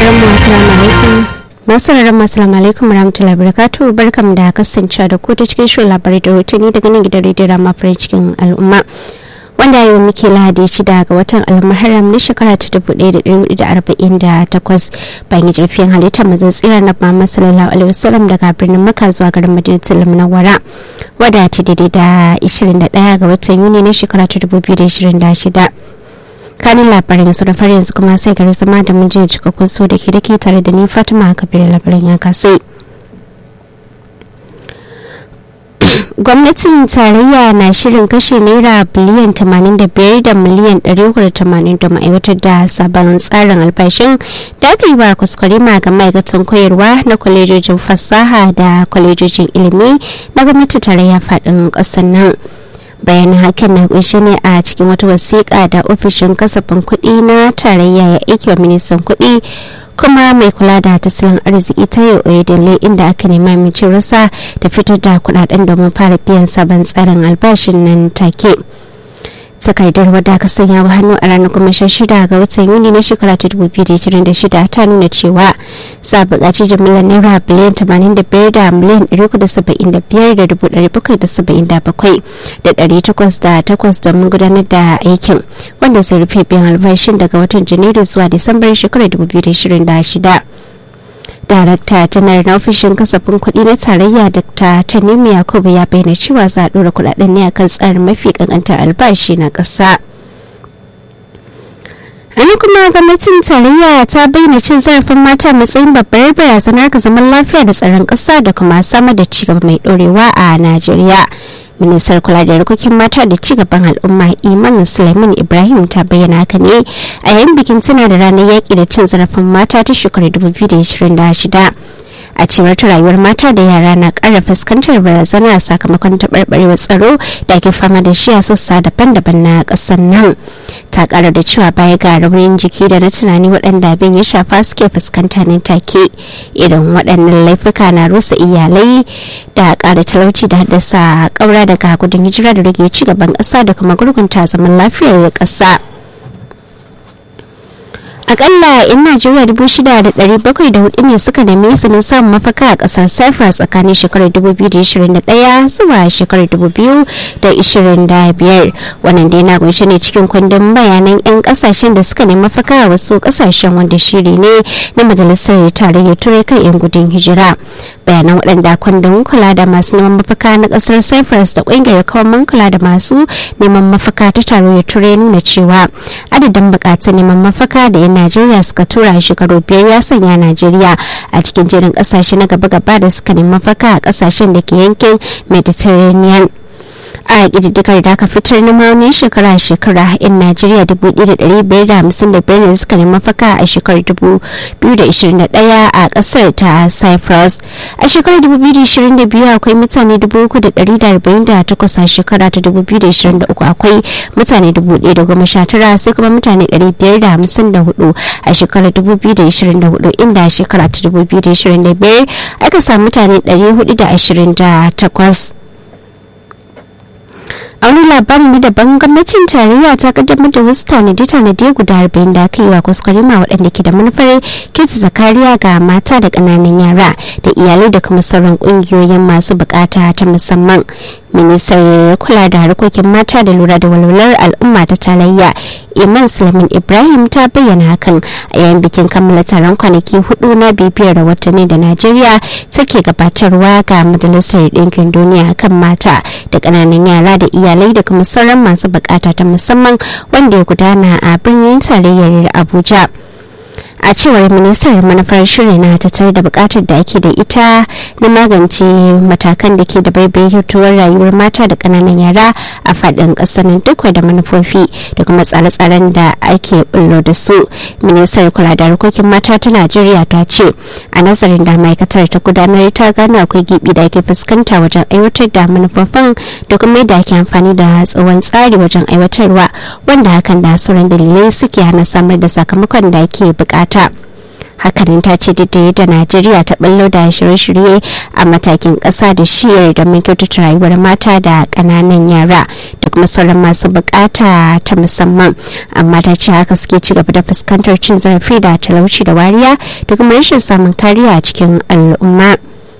masu rarren masalamu alaikum rahmatullahi barakatu barkam da kasance da ku ta cikin shirin labarai da hotuni daga nan gidan rediyo rama farin cikin al'umma wanda yau muke lahadi shida ga watan almuharram na shekara ta dubu ɗaya da ɗari da arba'in da takwas bayan jirfin halittar mazan tsira na muhammad sallallahu alaihi wasallam daga birnin maka zuwa garin madinatul munawwara wadda ta daidai da ishirin da ɗaya ga watan yuni na shekara ta dubu biyu da ishirin da shida kanin labarin su da fari yanzu kuma sai gari zama da mun jiya cikakkun so da ke da ke tare da ni fatima kabir labarin ya kasai gwamnatin tarayya na shirin kashe naira biliyan 85 da miliyan 380 da ma'aikatar da sabon tsarin albashin da aka yi wa kuskure ma ga ma'aikatan koyarwa na kwalejojin fasaha da kwalejojin ilimi na gwamnatin tarayya faɗin ƙasar nan bayanin hakan na kunshe ne a cikin wata wasiƙa da ofishin kasafin kuɗi na tarayya ya aiki wa ministan kuɗi kuma mai kula da tattalin arziki ta yau oyedele inda aka nema amincin rasa da fitar da kuɗaɗen domin fara biyan sabon tsarin albashin nan take takardar wadda aka sanya wa hannu a ranar goma sha shida ga watan yuni na shekara ta dubu biyu da ishirin da shida ta nuna cewa sa buƙaci jimillar naira biliyan tamanin da biyar da miliyan ɗari uku da saba'in da biyar da dubu ɗari bakwai da saba'in da bakwai da ɗari takwas da takwas domin gudanar da aikin wanda zai rufe biyan albashin daga watan janairu zuwa disambar shekarar dubu biyu da ishirin da shida. darakta janar na ofishin kasafin kuɗi na tarayya dr tanimu yakubu ya bayyana cewa za a ɗora kuɗaɗen ne akan tsarin mafi kankantar albashi na ƙasa Wani kuma gwamnatin tarayya ta bayyana cin zarafin mata matsayin babbar barazana ga zaman lafiya da tsaron ƙasa da kuma samar da cigaba mai ɗorewa a Najeriya. ministar kula da harkokin mata da cigaban al'umma iman suleiman ibrahim ta bayyana haka ne a yayin bikin tuna da ranar yaƙi da cin zarafin mata ta shekarar 2026 a cewar ta rayuwar mata da yara na ƙara fuskantar barazana sakamakon taɓarɓarewar tsaro da ake fama da shi a sassa daban-daban na ƙasar nan ta ƙara da cewa baya ga raunin jiki da na tunani waɗanda abin ya shafa suke fuskanta nan take irin waɗannan laifuka na rusa iyalai da ƙara talauci da haddasa ƙaura daga gudun hijira da rage ci gaban ƙasa da kuma gurgunta zaman lafiyar ƙasa. akalla in najeriya dubu shida da dari bakwai da hudu ne suka nemi izinin samun mafaka a kasar cyprus tsakanin shekarar dubu biyu da ishirin da daya zuwa shekarar dubu biyu da ishirin da biyar wannan dai na kunshe ne cikin kundin bayanan yan kasashen da suka nemi mafaka a wasu kasashen wanda shiri ne na majalisar tarayyar turai kan yan gudun hijira bayanan waɗanda kundin kula da masu neman mafaka na kasar cyprus da ƙungiyar kawaman kula da masu neman mafaka ta tarayyar turai nuna cewa adadin buƙatar neman mafaka da yan najeriya suka tura a shekaru biyar ya sanya najeriya a cikin jerin kasashe na gaba-gaba da suka nemi mafaka a kasashen da ke yankin mediterranean a ƙididdigar da aka fitar na maunin shekara-shekara in najeriya 1,555 ne suka nemi mafaka a shekarar 2021 a ƙasar ta cyprus a shekarar 2022 akwai mutane 3,148 a shekara ta 2023 akwai mutane 1,019 sai kuma mutane 554 a shekarar 2024 inda a shekara ta 2025 aka samu mutane 428 a wani labarin na daban gwamnatin tarayya ta kaddamar da wasu tanade-tanade guda arba'in da aka yi wa kwaskwarima waɗanda ke da manufar kirta zakariya ga mata da ƙananan yara da iyalai da kuma sauran ƙungiyoyin masu bukata ta musamman ministar kula da harkokin mata da lura da walwalar al'umma ta tarayya iman sulaiman ibrahim ta bayyana hakan a yayin bikin kammala taron kwanaki hudu na bibiyar watanni da najeriya take gabatarwa ga majalisar ɗinkin duniya kan mata da ƙananan yara da iyalai da kuma sauran masu bukata ta musamman wanda ya gudana a birnin tarayyar abuja a cewar ministar manufar shirin na tattare da bukatar da ake da ita na magance matakan da ke da baibaituwar rayuwar mata da kananan yara a faɗin ƙasar duk da manufofi da kuma tsare-tsaren da ake bullo da su ministar kula da harkokin mata ta najeriya ta ce a nazarin da ma'aikatar ta gudanar ta gano akwai gibi da ake fuskanta wajen aiwatar da manufofin da kuma yadda ake amfani da tsawon tsari wajen aiwatarwa wanda hakan da sauran dalilai suke hana samar da sakamakon da ake bukata hakanan ta ce duk da yadda najeriya ta ballo da shirye-shirye a matakin ƙasa da shiyar domin kyautata rayuwar mata da ƙananan yara da kuma sauran masu bukata ta musamman amma ta ce haka suke ci gaba da fuskantar cin zarafi da talauci da wariya da kuma rashin samun kariya a cikin al'umma.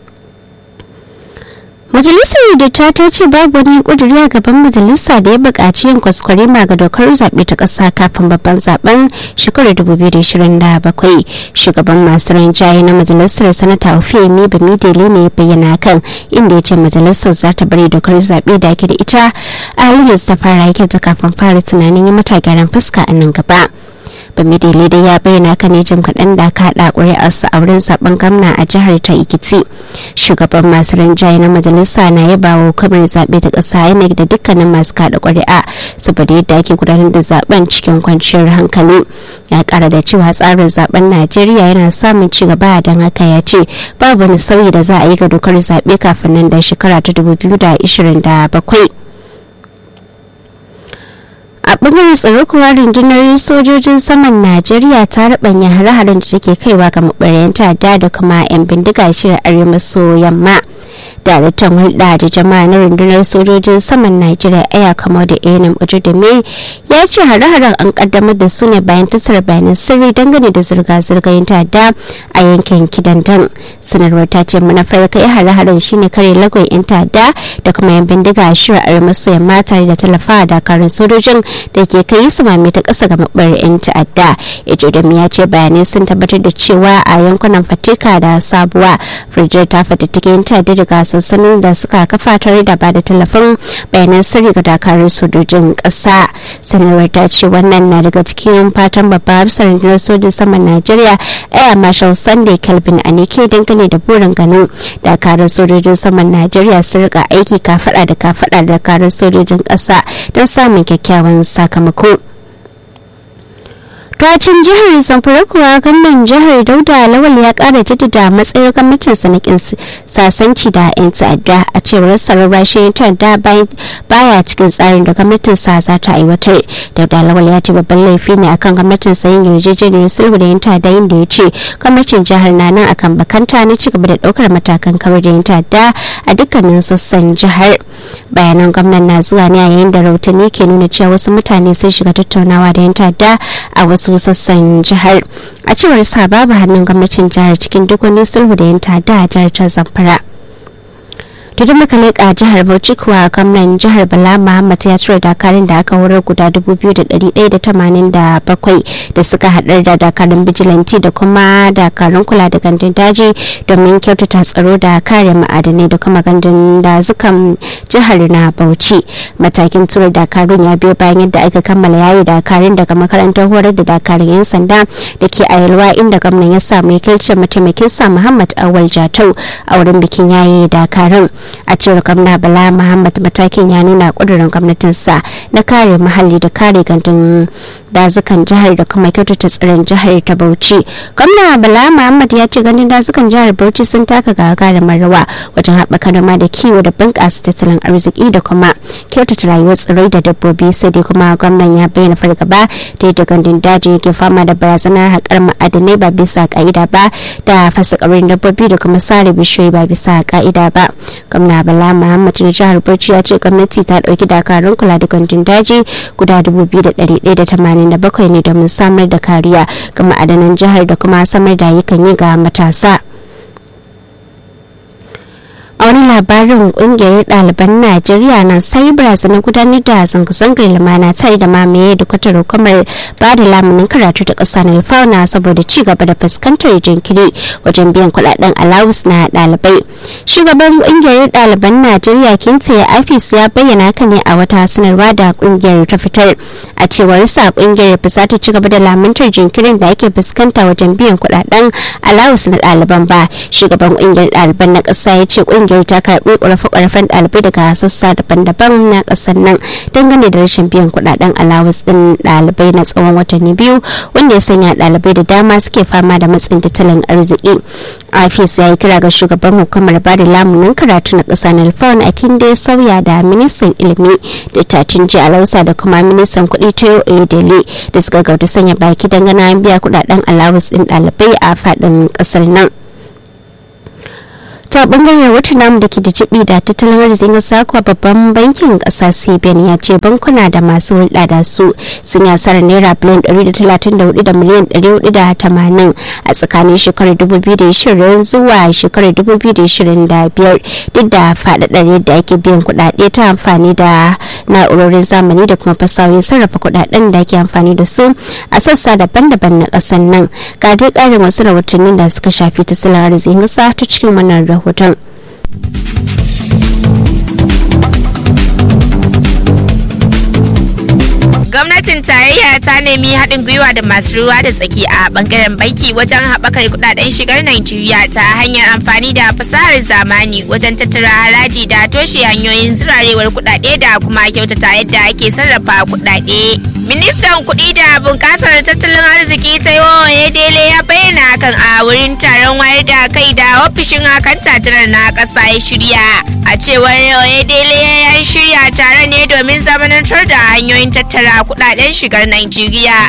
majalisar datta ta ce babu wani kuduri a gaban majalisa da ya buƙaci yin kwaskwari ma ga dokar zaɓe ta ƙasa kafin babban zaben shekarar 2027 shugaban masu rinjaye na majalisar sanata ofemi bamidele ne ya bayyana kan inda ya ce majalisar za ta bari dokar zaɓe da ake da ita a halin yanzu ta fara yake ta kafin fara tunanin yi mata gyaran fuska a nan gaba. bamidele dai ya bayyana kan jim kaɗan da aka haɗa ƙuri'arsa a wurin zaben gwamna a jihar ta ikiti shugaban masu rinjaye na majalisa na yaba wa hukumar zaɓe ta ƙasa inec da dukkanin masu kaɗa ƙuri'a saboda yadda ake gudanar da zaben cikin kwanciyar hankali ya ƙara da cewa tsarin zaben najeriya yana samun ci gaba don haka ya ce babu wani sauyi da za a yi ga dokar zaɓe kafin nan da shekara ta 2027 a bangaren tsaro kuwa rundunar sojojin saman najeriya ta rabanya hare-haren da take kaiwa ga maɓarayan ta'adda da kuma 'yan bindiga shirin arewa maso yamma daraktan hulɗa da jama'a na rundunar sojojin saman najeriya aya kama da enam me ya ce hare-haren an kaddamar da su ne bayan tattara bayanan sirri dangane da zirga-zirgar ta'adda a yankin kidandan sanarwar ta ce manufar kai hare-haren shine kare lagon yan ta'adda da kuma yan bindiga a shirin arewa maso yamma tare da tallafa a dakarun sojojin da ke kai su mame ta ƙasa ga mabar yan ta'adda ejodami ya ce bayanai sun tabbatar da cewa a yankunan fatika da sabuwa firjiyar ta fatattake yan ta'adda daga sansanin da suka kafa tare da bada tallafin bayanan sirri ga dakarun sojojin ƙasa sanarwar ta ce wannan na daga cikin fatan babbar hafsar rundunar sojin saman najeriya air marshal sunday kelvin anike dangane da burin ganin dakarun sojojin saman najeriya sun rika aiki kafada da kafada da dakarun sojojin ƙasa don samun kyakkyawan sakamako. Racin jihar Zamfara kuwa gwamnan jihar Dauda Lawal ya kara jaddada matsayar gwamnatin sanakin sasanci da 'yan ta'adda a cewar sararrashi ta'adda baya cikin tsarin da gwamnatin sa za ta aiwatar. Dauda Lawal ya ce babban laifi ne akan gwamnatin sa yin yarjejeniyar sulhu da 'yan ta'adda inda ya ce gwamnatin jihar na nan akan bakanta na cigaba da daukar matakan kawar da 'yan ta'adda a dukkanin sassan jihar. Bayanan gwamnan na zuwa ne a yayin da rahotanni ke nuna cewa wasu mutane sun shiga tattaunawa da 'yan ta'adda a wasu sassan jihar a cewar sa babu hannun gwamnatin jihar cikin duk wani sulhu da yanta da jihar ta zamfara da da muka leƙa jihar bauchi kuwa gwamnan jihar bala muhammad ya tura dakarun da aka horar guda 2,187 da suka haɗar da dakarun bijilanti da kuma dakarun kula da gandun daji domin kyautata tsaro da kare ma'adanai da kuma gandun dazukan jihar na bauchi matakin tura dakarun ya biyo bayan yadda aka kammala yayi dakarun daga makarantar horar da dakarun 'yan sanda da ke a yalwa inda gwamnan ya samu yakilcin mataimakin sa muhammad awal jatau a wurin bikin yayi dakarun a cewar gwamna bala muhammad matakin ya nuna kudurin gwamnatinsa na kare muhalli da kare gandun dazukan jihar da kuma kyautata tsaron jihar ta bauchi gwamna bala muhammad ya ce ganin dazukan jihar bauchi sun taka gagarumar rawa wajen haɓaka noma da kiwo da bunƙasa tattalin arziki da kuma kyautata rayuwar tsirrai da dabbobi sai dai kuma gwamnan ya bayyana fargaba da yadda gandun daji yake fama da barazanar haƙar ma'adanai ba bisa ƙa'ida ba da fasa dabbobi da kuma sare bishiyoyi ba bisa ƙa'ida ba gwamna bala muhammad na jihar bauchi ya ce gwamnati ta dauki dakarun kula da gandun daji guda 2,187 ne domin samar da kariya ga ma'adanan jihar da kuma samar da ayyukan yi ga matasa a wani labarin kungiyar ɗaliban najeriya na sai barazana gudanar da zanga-zangar lumana tare da mamaye da kwatar hukumar ba da lamunin karatu ta ƙasa na fauna saboda ci gaba da fuskantar jinkiri wajen biyan kuɗaɗen alawus na ɗalibai shugaban kungiyar ɗaliban najeriya kinta ya afis ya bayyana haka ne a wata sanarwa da kungiyar ta fitar a cewar sa kungiyar ba za ta ci gaba da lamuntar jinkirin da ake fuskanta wajen biyan kuɗaɗen alawus na ɗaliban ba shugaban kungiyar ɗaliban na ƙasa ya ce kungiyar ta karbi ƙorafe-ƙorafen ɗalibai daga sassa daban-daban na ƙasar nan dangane da rashin biyan kuɗaɗen alawus ɗin ɗalibai na tsawon watanni biyu wanda ya sanya ɗalibai da dama suke fama da matsin tattalin arziki afis ya yi kira ga shugaban hukumar bada lamunin karatu na ƙasa na alfawon akin da ya sauya da ministan ilimi da tatinji alausa da kuma ministan kuɗi ta edele da suka gauta sanya baki dangane an biya kuɗaɗen alawus ɗin ɗalibai a faɗin ƙasar nan ta bangaren wata namu da ke da jibi da tattalin arzikin ƙasa kuwa babban bankin ƙasa cbn ya ce bankuna da masu hulɗa da su sun yi asarar naira biliyan 134 da miliyan 480 a tsakanin shekarar 2020 zuwa shekarar 2025 duk da faɗaɗar yadda ake biyan kuɗaɗe ta amfani da na'urorin zamani da kuma fasahohin sarrafa kuɗaɗen da ake amfani da su a sassa daban-daban na ƙasar nan ga dai ƙarin wasu rahotannin da suka shafi tattalin arzikin ƙasa ta cikin wannan rahoton. gwamnatin tarayya ta nemi haɗin gwiwa da masu ruwa da tsaki a bangaren banki wajen haɓakar kudaden shigar Najeriya ta hanyar amfani da fasahar zamani wajen tattara haraji da toshe hanyoyin zirarewar kudade da kuma kyautata yadda ake sarrafa kudade. Ministan kuɗi da bunƙasar tattalin arziki ta yi dele ya bayyana hakan a wurin taron wayar da kai da ofishin hakan tatarar na ƙasa ya shirya. A cewar Oyedele ya shirya taron ne domin zamanantar da hanyoyin tattara kudaden shigar Najeriya.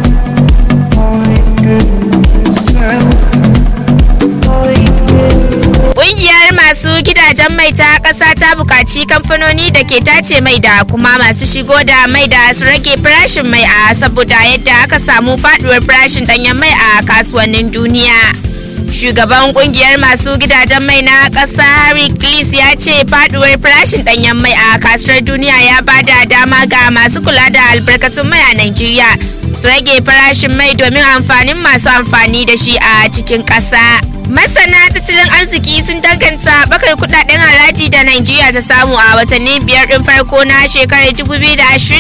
Ƙungiyar masu gidajen mai ta ƙasa ta buƙaci kamfanoni da ke tace mai da kuma masu shigo da mai da su rage farashin mai a saboda yadda aka samu faduwar farashin ɗanyen mai a kasuwannin duniya. shugaban kungiyar masu gidajen mai na ƙasa harry gillis ya ce faduwar farashin ɗanyen mai a kasuwar duniya ya bada dama ga masu kula da albarkatun mai a nigeria su rage farashin mai domin amfanin masu amfani da shi a cikin ƙasa masana tattalin arziki sun danganta bakar kudaden haraji da nigeria ta samu a watanni biyar din farko na shekarar 2026